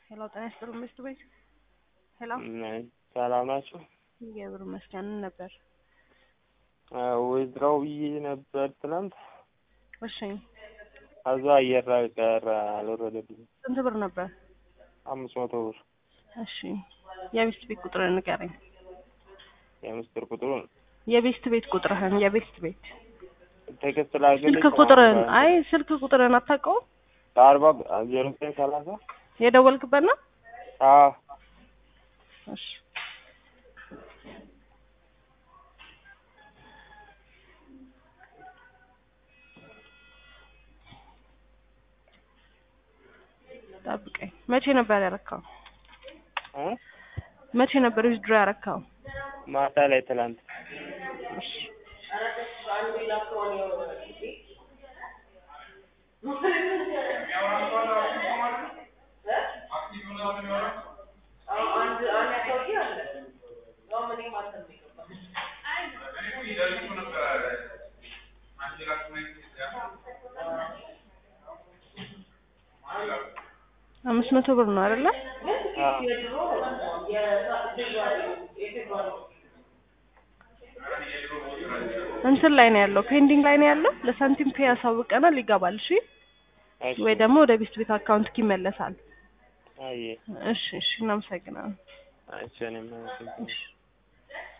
ሄሎ ጤና ይስጥልኝ ሚስት ቤት ሄሎ ሰላም ናችሁ? እግዚአብሔር ይመስገን ነበር። ወይዝራው ብዬ ነበር ትናንት። እሺ ከዛ አየር ላይ ቀረ አልወረደልኝም። ስንት ብር ነበር? አምስት መቶ ብር እሺ የቤስት ቤት ቁጥር ንገረኝ። የምስጢር ቁጥሩን የቤስት ቤት ቁጥርህን የቤስት ቤት ቴክስት ላግልኝ ስልክ ቁጥርህን አይ ስልክ ቁጥርህን አታውቀውም? ከአርባ ዜሮ ዘጠኝ ሰላሳ የደወልክበት ነው? አዎ እሺ ጠብቀኝ። መቼ ነበር ያረካው? እ መቼ ነበር ዊዝድሮ ያረካው? ማታ ላይ ትናንት እሺ አምስት መቶ ብር ነው አይደለ? እንትን ላይ ነው ያለው፣ ፔንዲንግ ላይ ነው ያለው። ለሳንቲም ፔ ያሳውቀናል፣ ይገባል። እሺ እሺ ወይ ደግሞ ወደ ቤስት ቤት አካውንት ይመለሳል። አየ እሺ እሺ፣ እናመሰግናለን። አይቼ እኔም አመሰግናለሁ። እሺ